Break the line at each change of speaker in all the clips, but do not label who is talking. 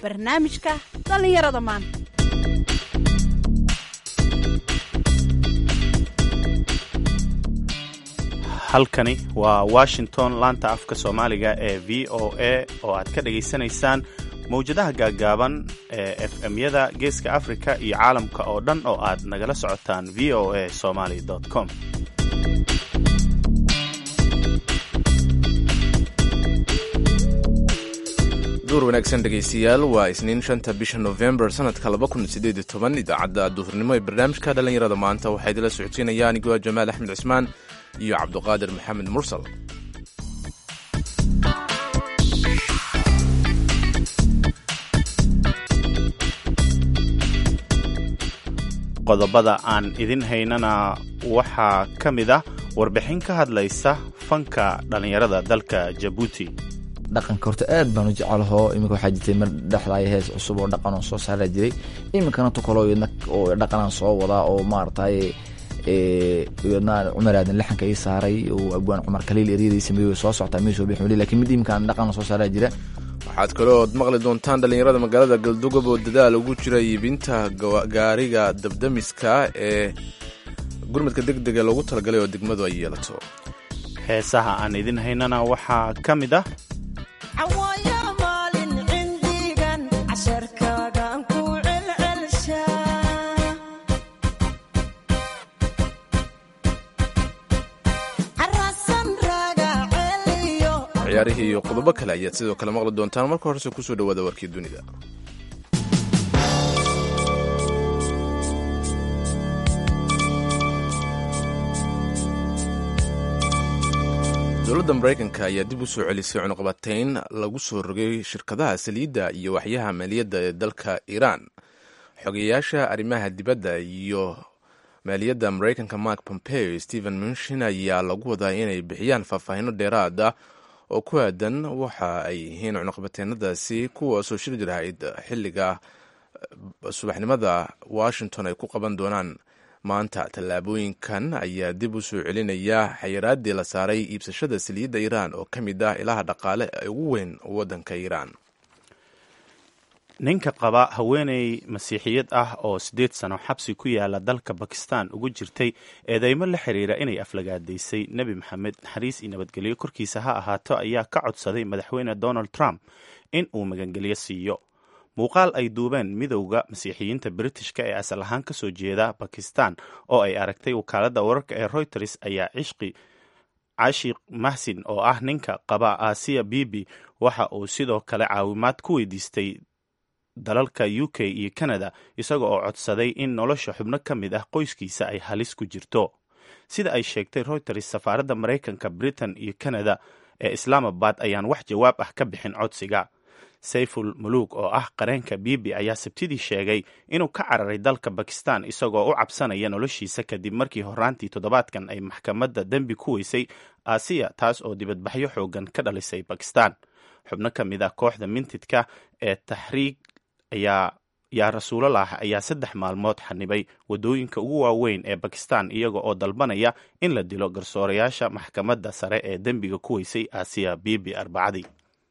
barnaamijka dhallinyarada maanta
halkani waa washington laanta afka soomaaliga ee v o a oo aad ka dhagaysanaysaan mawjadaha gaaggaaban ee f m-yada geeska africa iyo caalamka oo dhan oo aad nagala socotaan v o a somaly com
duur wanaagsan dhegaystayaal waa isniin shanta bisha novembar sanadka laba kun sideed iyo toban idaacadda duhurnimo ee barnaamijka dhallinyarada maanta waxaa idinla socodsiinaya anigoo jamaal axmed cismaan iyo cabduqaadir maxamed mursal
qodobada aan idin haynana waxaa ka mid ah warbixin ka hadlaysa fanka dhallinyarada dalka jabuuti
dhaqanka horta aad baan u jecelaho iminka waxaa jirtay mar dhexdaaya hees cusub oo dhaqan oo soo saara jiray iminkana tukalo iyadna oo dhaqanaan soo wadaa oo maaragtay iyadna cumar aadan laxanka ii saaray oo abwaan cumar kaliil eryadii sameeyey soo soctaa mii soo bixin weli lakin mid iminkaan dhaqan soo saaraa jira
waxaad kaloood maqli doontaan dhallinyarada magaalada galdugob oo dadaal ugu jira iibinta gaariga dabdamiska ee gurmadka deg dega loogu talagalay oo degmadu ay yeelato
heesaha aan idin haynana waxaa ka mid ah
ciyaarihii iyo qodobo kale ayaad sidoo kale maqli doontaan marka horese kusoo dhawaada warkii dunida dowladda maraykanka ayaa dib u soo celisay cunuqabatayn lagu soo rogay shirkadaha saliidda iyo waxyaha maaliyadda ee dalka iiraan xogeyayaasha arrimaha dibadda iyo maaliyadda maraykanka mark pompeo stephen munshin ayaa lagu wadaa inay bixiyaan faahfaahino dheeraad ah oo ku aadan waxa ay yihiin cunuqabateenadaasi kuwaasoo shir jirahayd xilliga subaxnimada washington ay ku qaban doonaan maanta tallaabooyinkan ayaa dib u soo celinaya xayiraaddii la saaray iibsashada saliidda iiraan oo ka mid ah ilaha dhaqaale ee ugu weyn waddanka iiraan
ninka qaba haweeney masiixiyad ah oo siddeed sano xabsi ku yaala dalka bakistan ugu jirtay eedeymo la xiriira inay aflagaadaysay nebi maxamed naxariis iyo nabadgelyo korkiisa ha ahaato ayaa ka codsaday madaxweyne donald trump in uu magangelyo siiyo muuqaal ay duubeen midowda masiixiyiinta britishka ee asal ahaan ka soo jeeda bakistan oo ay aragtay wakaaladda wararka ee reuters ayaa cishqi cashiq mahsin oo ah ninka qaba aasiya bibi waxa uu sidoo kale caawimaad ku weydiistay dalalka u k iyo canada isaga oo codsaday in nolosha xubno ka mid ah qoyskiisa ay halis ku jirto sida ay sheegtay reuters safaaradda maraykanka britain iyo canada ee islaamabad ayaan wax jawaab ah ka bixin codsiga sayful muluk oo ah qareenka bibi ayaa sabtidii sheegay inuu ka cararay dalka bakistan isagoo u cabsanaya noloshiisa kadib markii horaantii toddobaadkan ay maxkamadda dembi ku weysay aasiya taas oo dibadbaxyo xoogan ka dhalisay bakistan xubno ka mid ah kooxda mintidka ee taxriig ayaa yaa rasuulolah ayaa saddex maalmood xanibay waddooyinka ugu waaweyn ee bakistan iyaga oo dalbanaya in la dilo garsoorayaasha maxkamadda sare ee dembiga ku weysay aasiya bibi arbacadii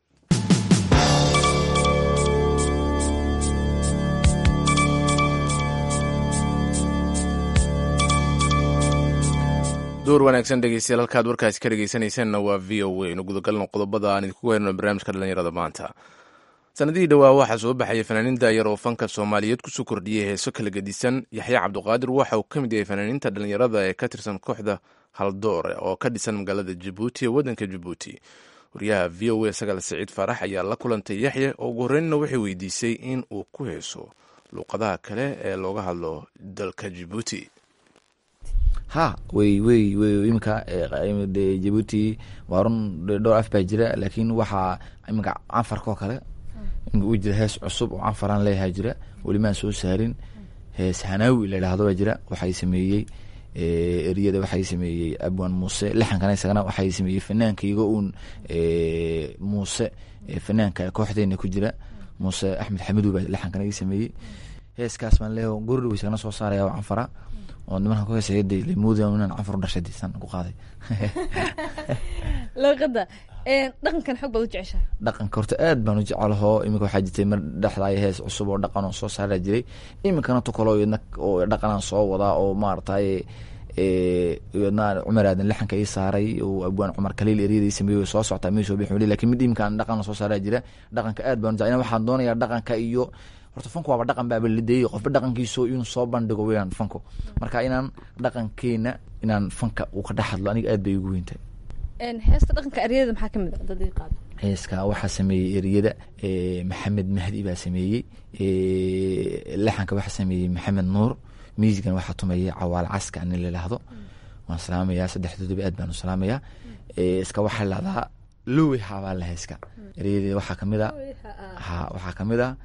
duur wanaagsan dhegeystayaal halkaad warkaasi ka dhegeysanaysaanna waa v o a inu gudagalno qodobada aan idinku heerno barnaamijka dhallinyarada maanta sanadihii dhowaa waxaa soo baxaya fanaaniin daayar oo fanka soomaaliyeed kusoo kordhiyay heeso kala gedisan yaxya cabduqaadir waxa uu ka mid yahay fanaaniinta dhallinyarada ee ka tirsan kooxda haldoore oo ka dhisan magaalada jabuuti ee waddanka jabuuti wariyaha v o a sagaal saciid faarax ayaa la kulantay yaxya oo ugu horreynna waxay weydiisay in uu ku heeso luuqadaha kale ee looga hadlo dalka jabuuti
ha wey wey wey iminka jabuuti waa run dhowr af baa jira laakiin waxaa iminka canfarka oo kale iminka u jira hees cusub oo canfaraan leeyahaa jira welimaan soo saarin hees hanaawi la idhaahdo baa jira waxay sameeyey eriyada waxay sameeyey abwan muuse lixankana isagana waxay sameeyey fanaanka igo uun muuse fanaanka kooxdeena ku jira muuse axmed xamidu baa lixankana ii sameeyey heeskaas baan leeyaho gordhow isagana soo saaraya oo canfara oo nimanka ku heesaya de lemoodi inaan canfar u dhashay disan ku qaaday
luuqadda dhaqankan xoog baad u jeceshahay
dhaqanka horta aad baan u jecelahoo iminka waxaa jirtay mar dhexdaaya hees cusub oo dhaqan oo soo saaraa jiray iminkana tukalo iyadna oo dhaqanaan soo wadaa oo maaragtay iyadna cumar aadan lixanka ii saaray oo abwaan cumar kaliil eryada ii sameeyey soo soctaa mii soo bixi lakin mid iminkaan dhaqan soo saaraa jira dhaqanka aad baan u jecel waxaan doonayaa dhaqanka iyo horta fanku waaba dhaqan baaba ladeeyey qofba dhaqankiiso inuu soo bandhigo weyaan fanku marka inaan dhaqankeena inaan fanka uu ka dhex hadlo aniga aad bay ugu weyntahay
heesta dhaqanka eryada maxaa kamid a dad ii qaado
heeska waxaa sameeyey eryada maxamed mahdi baa sameeyey laxanka waxaa sameeyey maxamed nuur miisigan waxaa tumayay cawaal caska nin layidhaahdo waan salaamayaa saddexdoodaba aad baan u salaamayaa iska waxaa lahdaa lowi habaa la heeska eryada waxaa kamid a ha waxaa kamid a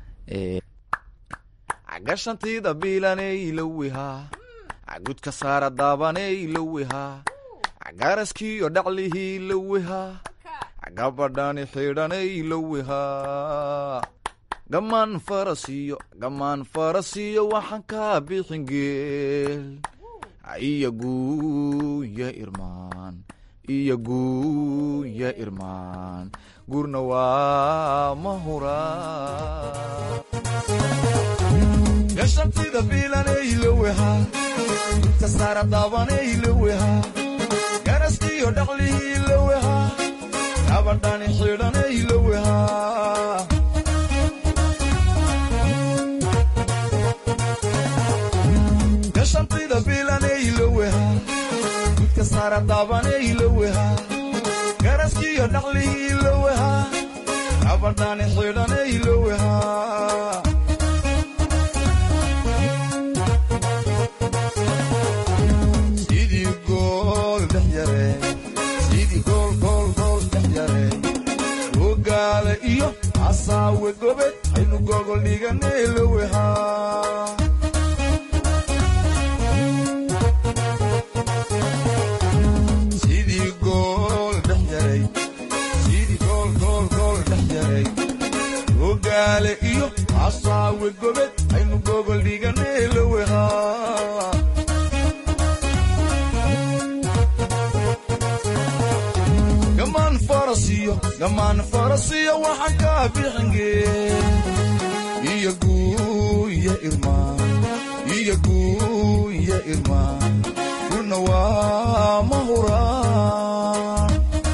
cagashantida biilaney lowihaa cagudka saara daabaney lowihaa cagaraskiyo dhaclihii lowihaa gabadhani xidhanay lowihaa gamaan farasiyo gamaan farasiyo waxaan kaa bixin geel iyo guuya irmaan iyo guuya irmaan gurna waa mahuraa gashantida biilanay lowihaa dudka saara daabanay lowihaa garaskiyo dhaqlihii lowihaa gabadhani xidhanay lowihaa gashantida biilanay lowihaa dudka saara daabanay lowihaa garaskiyo dhaqlihii lowihaa gabadhani xidhanay lowihaa sidii gool dhex yare sidii gool gool gool dhex yare ogaale iyo asaawe gobed aynu gogol dhiganay lowihaa sidii gool dhex yaray sidii gool gool gool dhex yaray ogaale iyo asaawe gobed aynu gogol dhiganay lowihaa gamaan farasiyo gamaan farasiyo waxaan kaa bixingee iyo guuya irmaan iyo guuya irmaan gurna waa mahuraan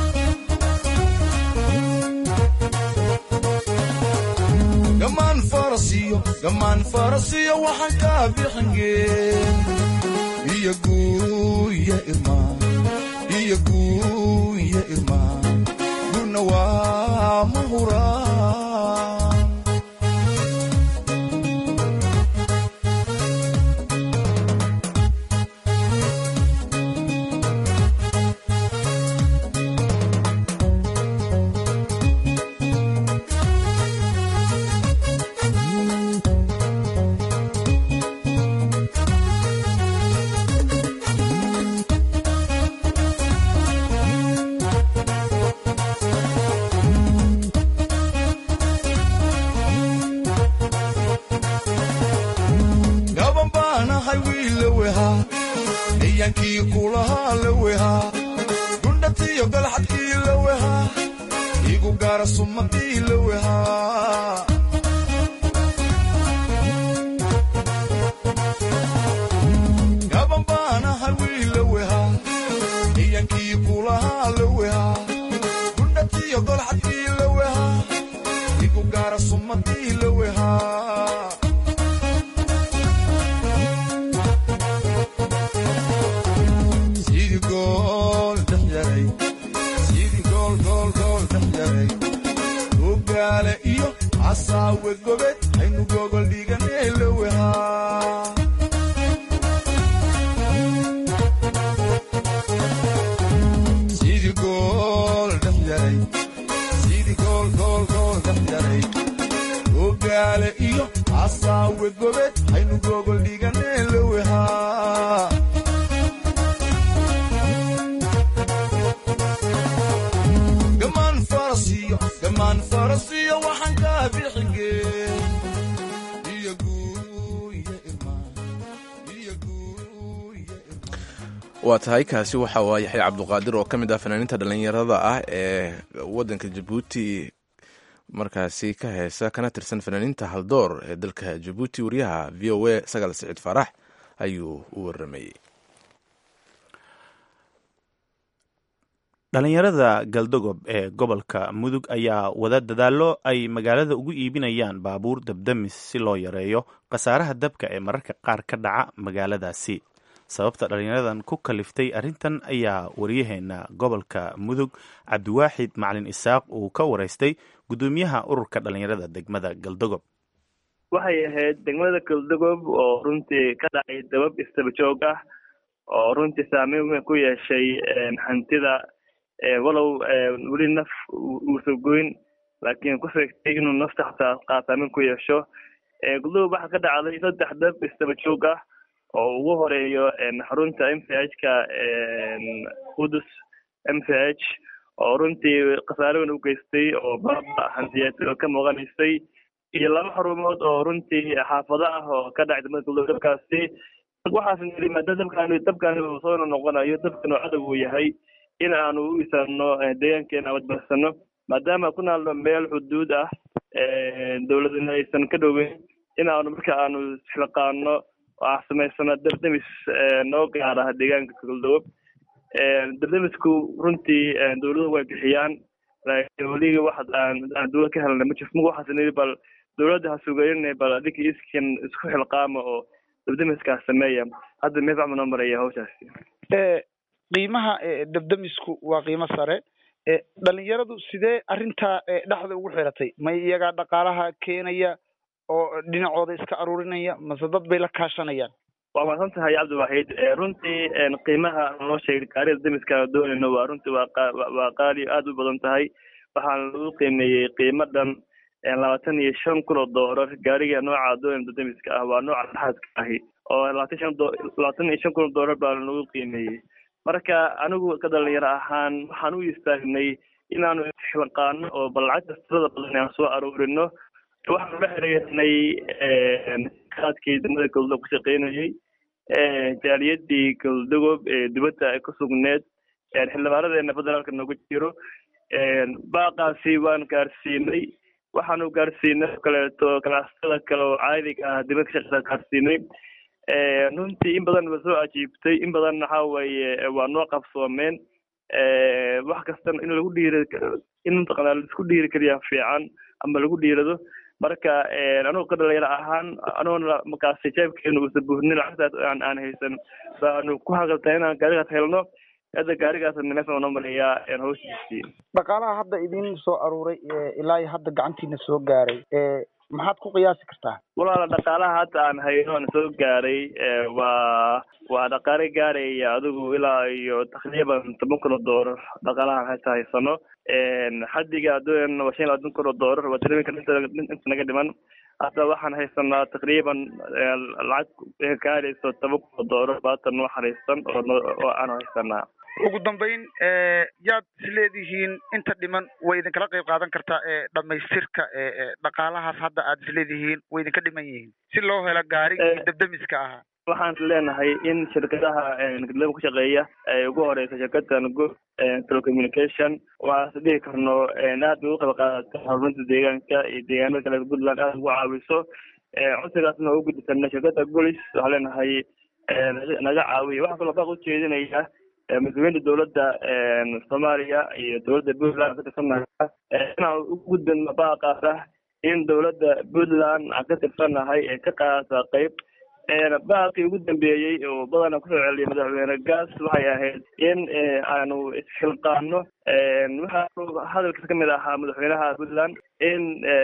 gamaan farasiyo gamaan farasiyo waxaan kaa bixingee iyo guuya irmaan iyo guuya irmaan gurna waa mahuraan gaban baanahay wiil la wehaa ciyankii kulahaa la wehaa gundhatiyo galxadkii la wehaa igu gaara sumadii la wehaa gaban baanahay wiil la wehaa ciyankii kulahaa la wehaa gundhatiyo galxadkii la wehaa igu gaara sumadii la wehaa sidii gool dhex yaray sidii gool gool gool dhex yaray ogaale iyo asaawe gobed aynu gogol dhiganay lowihaa sidii gool dhex yaray sidii gool gool gool dhex yaray ogaale iyo asaawe gobed aynu gogol dhiganay lowihaa gamaan farasiyo gamaan farasiyo waxaan kaa bixingee
waa tahay kaasi waxa waa yaxya cabduqaadir oo ka mid ah fanaaniinta dhallinyarada ah ee waddanka jabuuti markaasi ka heesa kana tirsan fanaaniinta haldoor ee dalka jabuuti wariyaha v o a sagaal siciid faarax ayuu u waramayey
dhallinyarada galdogob ee gobolka mudug ayaa wada dadaallo ay magaalada ugu iibinayaan baabuur dabdamis si loo yareeyo khasaaraha dabka ee mararka qaar ka dhaca magaaladaasi sababta dhallinyaradan ku kaliftay arrintan ayaa wariyaheena gobolka mudug cabdiwaaxid macalin isaaq uu ka waraystay guddoomiyaha ururka dhallinyarada degmada galdogob
waxay ahayd degmada galdogob oo runtii ka dhacay dabab istaba joog ah oo runtii saameyn weyn ku yeeshay hantida walow weli naf uusa goyn laakiin ku sheegtay inuu nafta xataa saameyn ku yeesho galdogob waxaa ka dhacday saddex dab istaba joog ah oo ugu horeeyo xarunta m v h ka qudus m v h oo runtii khasaare weyn u geystay oo baaba hantiyeed oo ka muuqanaysay iyo laba xarumood oo runtii xaafado ah oo ka dhacay degmada galdogob dabkaasi waxaas niri maadaama dabkaani dabkaani uu soo noqonayo dabkan oo cadow uu yahay in aanu u isano deegaankeena wadbarsano maadaama ku naalno meel xuduud ah dowladana aysan ka dhoweyn in aanu marka aanu isxilqaano oo samaysano dardamis noo gaara deegaanka galdogob dardamisku runtii dowladuhu way bixiyaan laakiin weliga wax aan dowlad ka helna ma jirto waxaas niri bal dowladda ha sugayn bal adinka iskan isku xilqaama oo dabdamiskaa sameeya hadda meefacma noo maraya hawshaasi
qiimaha dabdamisku waa qiimo sare dhalinyaradu sidee arrintaa dhexda ugu xiratay may iyagaa dhaqaalaha keenaya oo dhinacooda iska aruurinaya mase dad bay la kaashanayaan
waa mahadsan tahay cabdiwaxiid runtii qiimaha noo sheegay gaarida damiska doonayno waa runtii waa waa qaali aada u badan tahay waxaana lagu qiimeeyey qiimo dhan labaatan iyo shan kun oo doolar gaariga nooca doonayno damiska ah waa nooca dhaxaadka ahi oo labaatan shan labaatan iyo shan kun oo doolar baa lagu qiimeeyey marka anigu ka dhalinyaro ahaan waxaan u istaagnay inaanu xilqaano oo bal lacagta tirada badan aan soo aruurino waxaanu la xiriirnay kaadkii degmada galdogob ka shaqeynayey jaaliyadii galdogob ee dibadda ay ku sugneed xildhibaanadeena federaalka noogu jiro baaqaasi waan gaarsiinay waxaanu gaarsiinay oo kaleeto ganacsatada kale oo caadiga ah dibad ka shaqeysa gaarsiinay runtii in badan ba soo ajiibtay in badan waxa weeye waa noo qabsoomeen wax kastana in lagu dhiira in mataqaanaa laisku dhiiri keliya fiican ama lagu dhiirado marka anugu ka dhalinyaro ahaan anuguna markaasi jeebkeenu uusa buurnin lacagtaas aan aan haysan baanu ku haqaltahay inaan gaarigaas helno hadda gaarigaas meesha noo marayaa hawshiisii
dhaqaalaha hadda idin soo aruuray ilaa iyo hadda gacantiina soo gaaray maxaad ku qiyaasi kartaa
walaala dhaqaalaha hadda aan hayno aan soo gaaray waa waa dhaqaale gaaraya adigu ilaa iyo taqriiban toban kun oo doolar dhaqaalahaan hata haysano xaddiga adduun waa shan iyo labaatan kun oo doolar waa dareeminka inta naga dhiman hadda waxaan haysanaa taqriiban lacag gaarayso toban kun oo doolar baatan noo xaraysan oo oo aan haysanaa
ugu dambeyn yaad isleedihiin inta dhiman way idinkala qayb qaadan kartaa ee dhamaystirka dhaqaalahaas hadda aad isleedihiin way idinka dhiman yihiin si loo helo gaarigii dabdamiska ahaa
waxaan leenahay in shirkadaha gadlaba ku shaqeeya ay ugu horeysa shirkadan go telecommunication waxaas dhihi karno aad bay ugu qayb qaadata horumarinta deegaanka iyo deegaanada kale puntland aad ugu caawiso codsigaasna ugu gudisana shirkada golis waxaan leenahay naga caawiya waxaa kaloo baaq ujeedinaya mas-uuliyiinta dowladda soomaaliya iyo dowladda puntland ka tirsannaha inaan u gudbin baaqaas ah in dowladda puntland aan ka tirsanahay ee ka qaadata qayb baaqii ugu dambeeyey oo badana kusoo celiyay madaxweyne gaas waxay ahayd in aanu isxilqaano waxaa hadalkiisa kamid ahaa madaxweynaha puntland in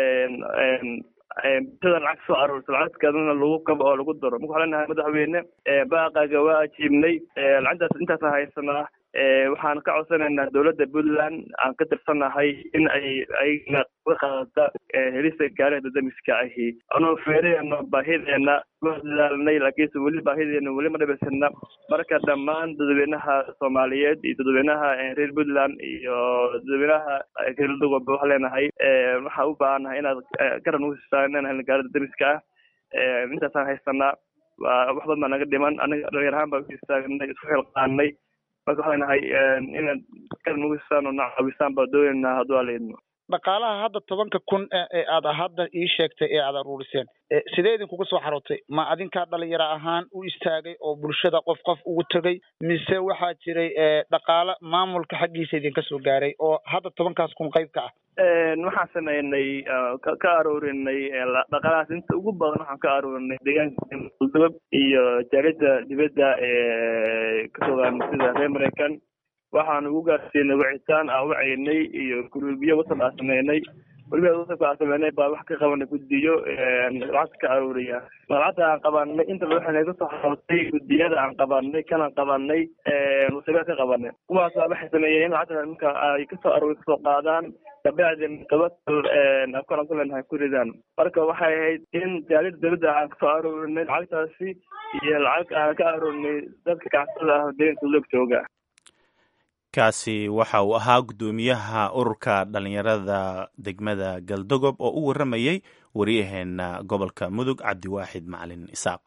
bulshada lacag soo aruursa lacagteedana lagu kabo oo lagu daro marka waxaa leenahay madaxweyne baaqaaga waa ajiibnay lacagtaas intaasa haysanaa waxaan ka codsanaynaa dowladda puntland aan ka tirsanahay in ay ayagana uga qaadata helista gaariga dadamiska ahi anuu feeraheena baahideena waa dadaalnay laakiinse weli baahideena weli ma dhabaysana marka dhammaan dadweynaha soomaaliyeed iyo dadweynaha reer puntland iyo dadweynaha reer dogoba waxaa leenahay waxaa u baahannahay inaad garan ugu siisaan inaan helna gaari dadamiska ah intaasaan haysanaa waa wax badan baa naga dhiman anaga dhalinyar ahaan baa u istaagnay isku xilqaanay marka waxay nahay inaad kal nagu sisaan oo na caawisaan baa doonaynaa hadduu ala idmo
dhaqaalaha hadda tobanka kun ee aad hadda ii sheegtay ee aad aruuriseen sidee idinkuga soo xarootay ma adinkaa dhalinyaro ahaan u istaagay oo bulshada qof qof ugu tegay mise waxaa jiray dhaqaalo maamulka xaggiisa idinka soo gaaray oo hadda tobankaas kun qayb ka ah
waxaan sameynay ka aroorinay dhaqaalahaas inta ugu badan waxaan ka aroorinay deegaanka muldubab iyo jaalida dibadda ee ka fogaan sida reer maraykan waxaan ugu gaarsiinay wicitaan aan wacaynay iyo guruubyo wasal aan sameynay weliba wasalka aan sameynay baa wax ka qabanay guddiyo lacagta ka aruuriya lacagta aan qabanay inta waxay naga soo xarootay guddiyada aan qabanay kanaan qabanay wasaga ka qabanay kuwaas waxay sameeyeen in lacagta marka ay kasoo aruuri kasoo qaadaan kabacdin qabatal afkaan ku leenahay ku ridaan marka waxay ahayd in jaalida dawladda aan kasoo aruurinay lacagtaasi iyo lacag aan ka aruurinay dadka kacsada ah deeganka loog jooga
kaasi waxa uu ahaa guddoomiyaha ururka dhalinyarada degmada galdogob oo u warramayey waryaheena gobolka mudug cabdiwaaxid macalin isaaq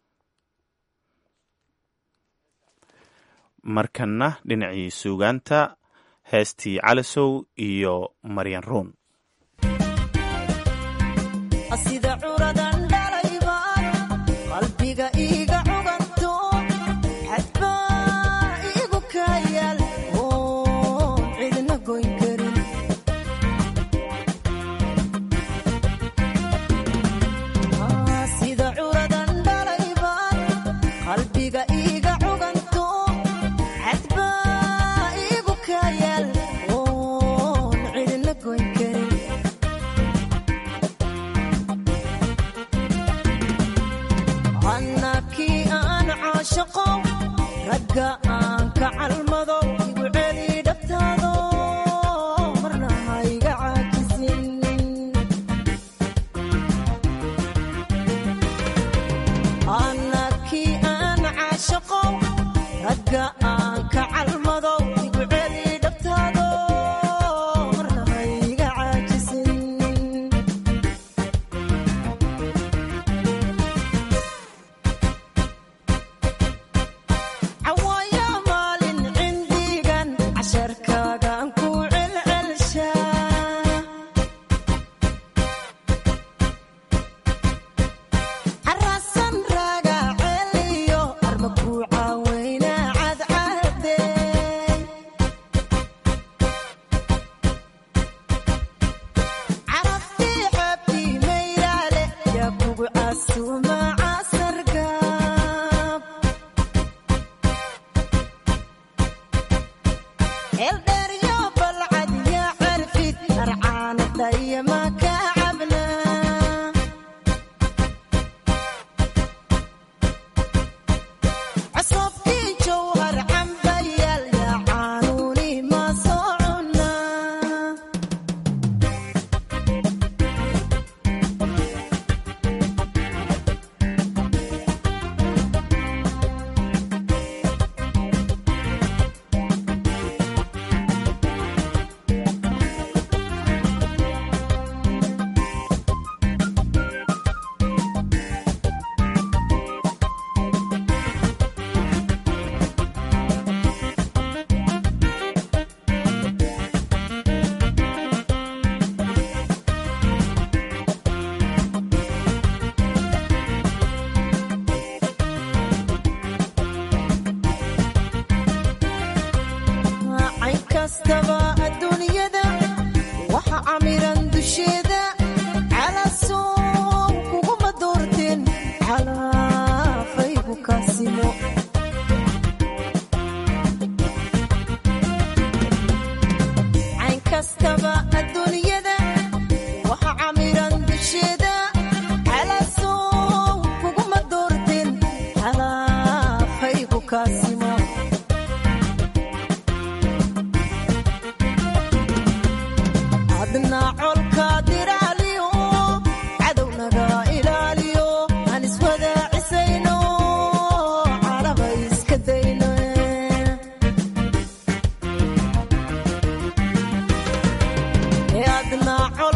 markana dhinacii suugaanta heestii calasow iyo maryan ruun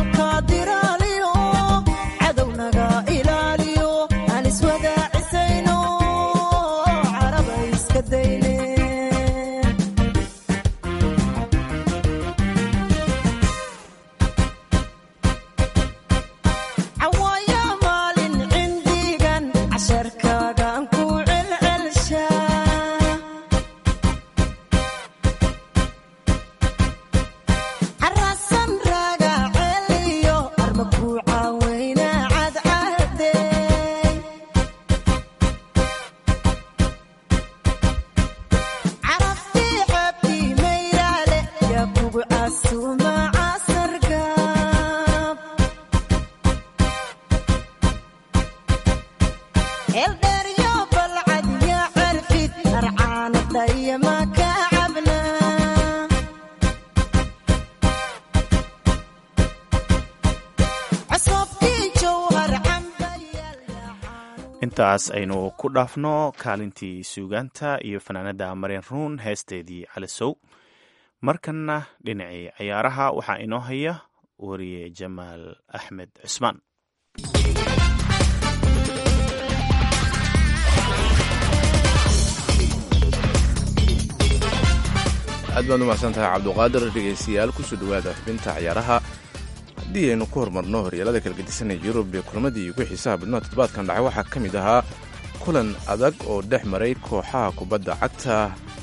colka diraaliyo cadownaga ilaaliyo aan iswada cisayno
intaas aynu ku dhaafno kaalintii suugaanta iyo fanaanada mareen ruun heesteedii calisow markanna dhinacii ciyaaraha waxaa inoo haya wariye jamaal axmed cusmaan
aad baad umahadsan tahay cabduqaadir dhegaystayaal kusoo dhowaada xubinta ciyaaraha haddii aynu ku horumarno horyaalada kala gedisanaya yurub ee kulamadii ugu xiisaha badnaa toddobaadkan dhacay waxaa ka mid ahaa kulan adag oo dhex maray kooxaha kubadda cagta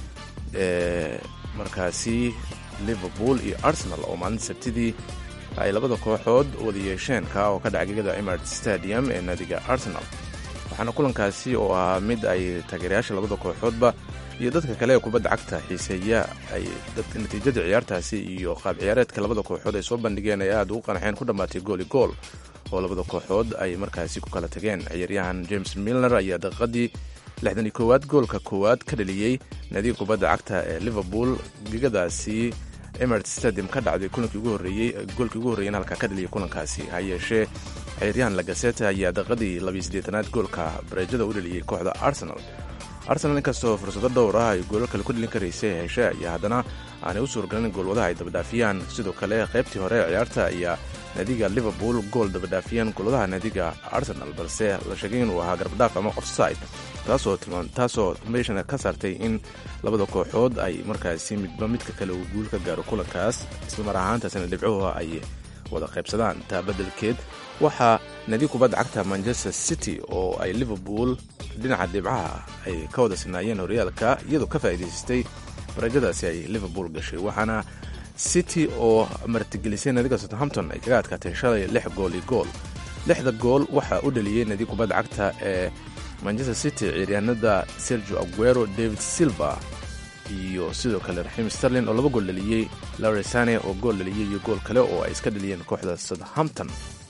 ee markaasi liverpool iyo arsenal oo maalinta sabtidii ay labada kooxood wada yeesheen ka oo ka dhacay gegada emirates stadium ee naadiga arsenal waxaana kulankaasi oo ahaa mid ay taageerayaasha labada kooxoodba iyo dadka kale ee kubadda cagta xiiseeya ay natiijada ciyaartaasi iyo qaab ciyaareedka labada kooxood ay soo bandhigeen ay aad ugu qanxeen ku dhammaatay gooli gool oo labada kooxood ay markaasi ku kala tageen ciyaaryahan james milner ayaa daqiiqadii lixdan iyo koowaad goolka koowaad ka dhaliyey naadiga kubadda cagta ee liverpool gegadaasi emirates stadium ka dhacday kulankii ugu horreeyey goolkii ugu horreeyeen halkaa ka dhaliyay kulankaasi ha yeeshee ciyaaryahan lagaseta ayaa daqiiqadii labiyo siddeetanaad goolka bareejada u dhaliyey kooxda arsenal arsenal inkastoo fursado dhowr ah ay goolo kale ku dhalin karaysay heshe ayaa haddana aanay u suurgalin goolwadaha ay dabadhaafiyaan sidoo kale qaybtii hore ee ciyaarta ayaa naadiga liverpool gool dabadhaafiyeen goolwadaha naadiga arsenal balse la sheegay inuu ahaa garbadhaaf ama offside taasoo meeshana ka saartay in labada kooxood ay markaasi midba midka kale uu guul ka gaaro kulankaas islamar ahaantaasina dhibcuhu ay wada qaybsadaan taa beddelkeed waxaa naadiga kubadda cagta manchester city oo ay liverpool dhinaca dhibcaha ay ka wada sinaayeen horyaalka iyadoo ka faa'iidaysatay barajadaasi ay liverpool gashay waxaana city oo martigelisay naadiga southampton ay kaga adkaatay shalay lix gool iyo gool lixda gool waxaa u dhaliyey naadiga kubadda cagta ee manchester city ciyaaryahanada sergio aguero david silva iyo sidoo kale raxiim sterlin oo laba gool dhaliyey laresane oo gool dhaliyey iyo gool kale oo ay iska dhaliyeen kooxda southampton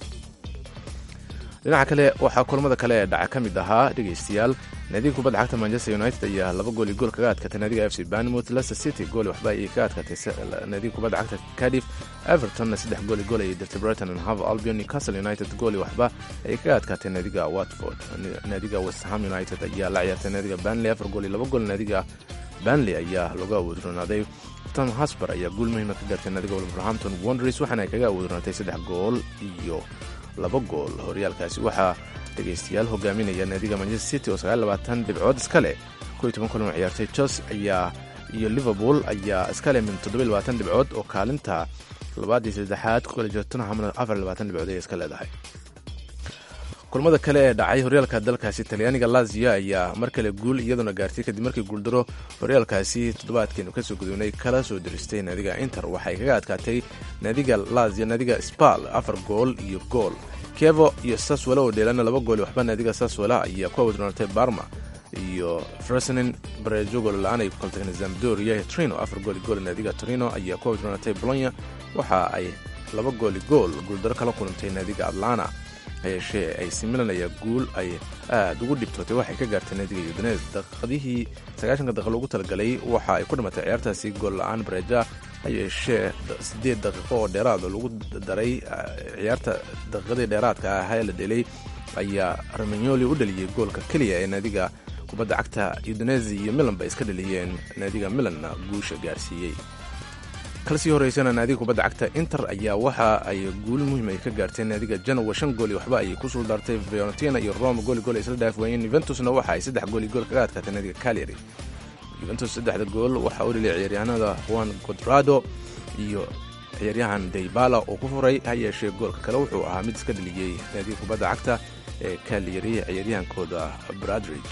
dhinaca kale waxaa kulamada kale ee dhaca ka mid ahaa dhegaystayaal naadiga kubadda cagta manchester united ayaa laba gool iyo gool kaga adkaatay naadiga f c banmouth leicester city gool waxba ayay ka adkaatay naadiga kubadda cagta cardiff evertonna saddex gool iyo gool ayay dirtay brighton and hove albion newcastle united gool iyo waxba ayay kaga adkaatay naadiga watford naadiga west ham united ayaa la ciyaartay naadiga banley afar gool iyo laba gool naadiga banley ayaa lagu awoodronaaday tom hasber ayaa guul muhiima ka gaartay naadiga wolverhampton wonders waxaana ay kaga awoodronaatay saddex gool iyo laba gool horyaalkaasi waxaa dhegaystayaal hogaaminaya naadiga manchester city oo sagaallabaatan dhibcood iska leh koiyo toban kulan oo ciyaartay chelsea ayaa iyo liverpool ayaa iska leh min toddobiyo labaatan dhibcood oo kaalinta labaad iyo saddexaad ku kala jirtona hamna afar iyo labaatan dhibcood ayay iska leedahay kulamada kale ee dhacay horyaalka dalkaasi talyaaniga lazio ayaa mar kale guul iyaduna gaartay kadib markii guuldaro horyaalkaasi toddobaadkeenu kasoo gudubnay kala soo diristay naadiga inter waxay kaga adkaatay naadiga lazio naadiga spal afar gool iyo gool kevo iyo saswala oo dheelana laba gool waxba naadiga saswala ayaa ku awdroonatay barma iyo fresenin bareejo gool la-aan ay ku kaltageen zamdoria trino afar gool gool naadiga torino ayaa ku awdroonatay bolonya waxa ay laba gooli gool guuldaro kala kulantay naadiga atlana hayeeshee ay similan ayaa guul ay aad ugu dhibtootay waxay ka gaartay naadiga yudanes daqiiqadihii sagaashanka daqiiq loogu talagalay waxa ay ku dhimatay ciyaartaasi gool la-aan bareeja hayeeshee siddeed daqiiqo oo dheeraad oo lagu daray ciyaarta daqiiqadii dheeraadka ah ee la dhelay ayaa ramanyoli u dhaliyey goolka keliya ee naadiga kubadda cagta yudanesi iyo milan bay iska dhaliyeen naadiga milanna guusha gaarsiiyey kalsii horeysana naadiga kubadda cagta inter ayaa waxa ay guul muhiim ay ka gaarteen naadiga janowa shan gool iyo waxba ayay ku suuldaartay fiorentina iyo roma gooli gool ay isla dhaaf waayeen yuventusna waxa ay saddex gool iyo gool kaga adkaatay naadiga calyary yuventus saddexda gool waxaa u dhaliyay ciyaaryahanada juan codrado iyo ciyaaryahan daybala oo ku furay ha yeeshee goolka kale wuxuu ahaa mid iska dhaliyey naadiga kubadda cagta ee calyary ciyaaryahankooda bradridge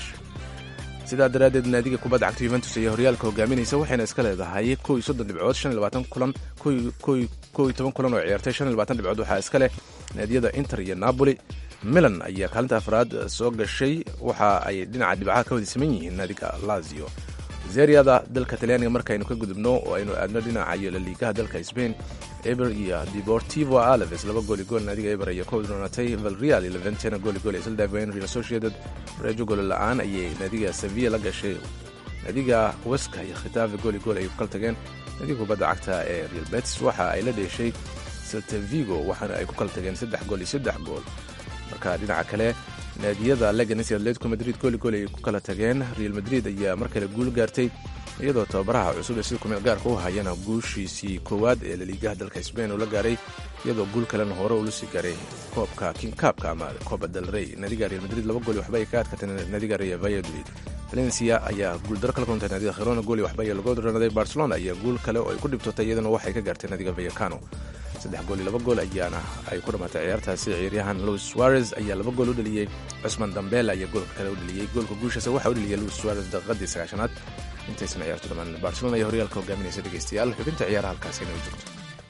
sidaa daraaddeed naadiga kubadda cagta yuventus ayaa horyaalka hogaaminaysa waxayna iska leedahay kow iyo soddon dhibcood shan iyo labaatan kulan kow iyo toban kulan oo ciyaartay shan iyo labaatan dhibcood waxaa iska leh naadiyada inter iyo napoli milan ayaa kaalinta afraad soo gashay waxa ay dhinaca dhibcaha ka wada saman yihiin naadiga lazio zeriada dalka talyaaniga markaaynu ka gudubno oo aynu aadno dhinaca iyo laliigaha dalka spain eber iyo deportivo alaves laba gooli gool naadiga eber ayaa ka wadroonatay valreal iyo leventena gooli gool isla dhaafayeen real associated bareejo gooli la-aan ayay naadiga sevilla la gashay naadiga weska iyo khitaave gooli gool ayay ku kala tageen naadiga kubadda cagta ee real betis waxa ay la dheeshay selta vigo waxaana ay ku kala tageen saddex gool iyo saddex gool marka dhinaca kale naadiyada leganes iyo atletico madrid gooli gool ay ku kala tageen real madrid ayaa mar kale guul gaartay iyadoo tababaraha cusub ee sida kumeel gaarka u hayana guushiisii koowaad ee laliigaha dalka sbain uu la gaaray iyadoo guul kalena hore uu la sii gaaray koobka kingkaabka ama coba del rey naadiga real madrid laba gooli waxba ay ka adkatay naadiga real valladolid valencia ayaa guuldaro kala kulantay naadiga khirona gooli waxba ay lagu ranaday barcelona ayaa guul kale oo ay ku dhibtotay iyadana waxay ka gaartay naadiga vallecano saddex gool iyo laba gool ayaana ay ku dhammaatay ciyaartaasi ciyaaryahan louis suarez ayaa laba gool u dhaliyey cusman dambela ayaa goolka kale u dhaliyey goolka guushaase waxaa u dhaliyey louis suarez daqiiqadii sagaashanaad intaysan ciyaartu dhammaan barcelona ayaa horyaalka hogaaminaysa dhegeystayaal xubinta ciyaaraha halkaasi inay joogto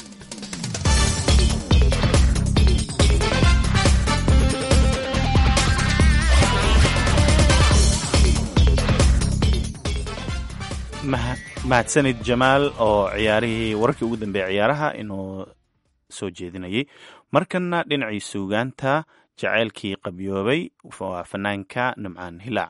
mahadsanid jamaal oo ciyaarihii wararkii ugu dambeeyay ciyaaraha inuu soo jeedinayay markanna dhinacii suugaanta jaceylkii qabyoobay waa fanaanka nimcaan hilaac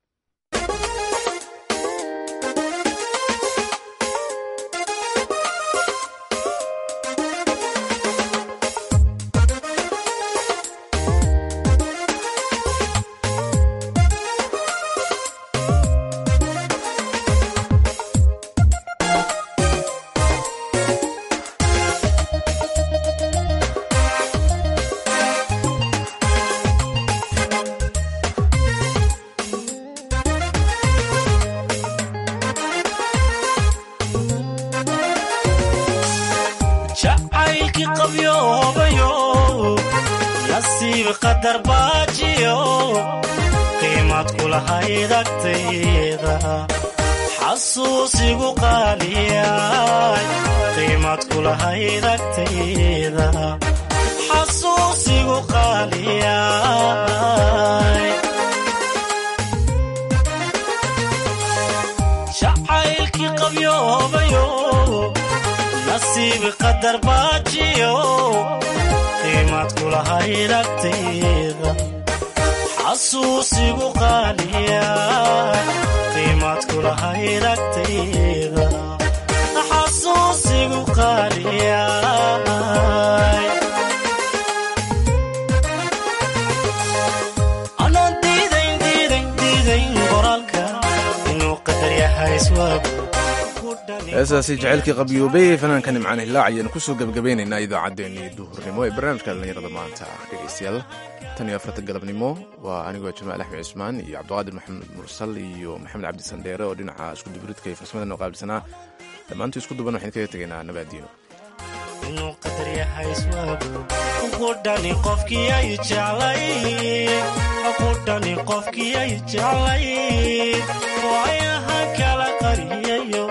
jacaylkii qabyoobayo nasiib qadar baajiyo qiimad kulahayd agtayda xasuusigu qaaliyay qiimad kulahayd agtayda xasuusigu qaaliyay jacaylkii qabyoobayo nasiib qadar baajiyo qiimad kulahayd agtayda xasuusigu qaaliya qiimad kulahayd agtayda xasuusigu qaaliya anaan diidayn diidayn diidayn qoraalka inuu qadar yahay iswaagu
heesaasi jaceylkii qabyoobay fanaanka nimcaan hilaac ayaanu kusoo gebagabaynaynaa idaacaddeenii duhurnimo ee barnaamijka dhallinyarada maanta dhegaystayaal tan iyo afarta galabnimo waa anigoo jamaal axmed cusmaan iyo cabdiqaadir maxamed mursal iyo maxamed cabdi sandheere oo dhinaca iskuduburidka iyo farsamada noo qaabilsanaa dhammaantu isku duban waxaynu kaga tegaynaa nabaadiyo
inuu qadar yahay iswaagu qudhani qofkii ay jeclay qudhani qofkii ay jeclay waayaha kala qariyayo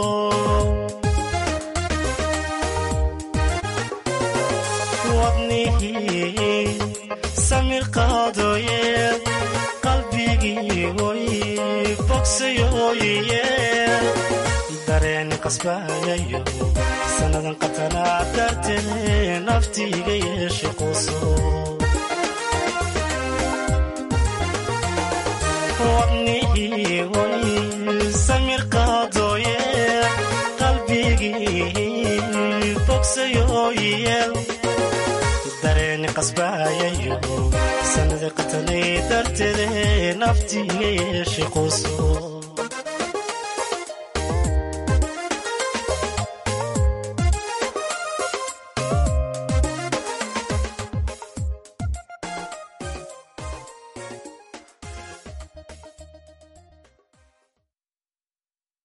wadnihii samir qaadooye qalbigii way bogsayooye dareen qasbayayo sannadan qatanaa dartee naftiiga yeeshe quso wadnihii way samir qaadooye qalbigii bogsayooyeel dareeni qasbayayo sannada qatanay darteede naftiiga yeeshe quso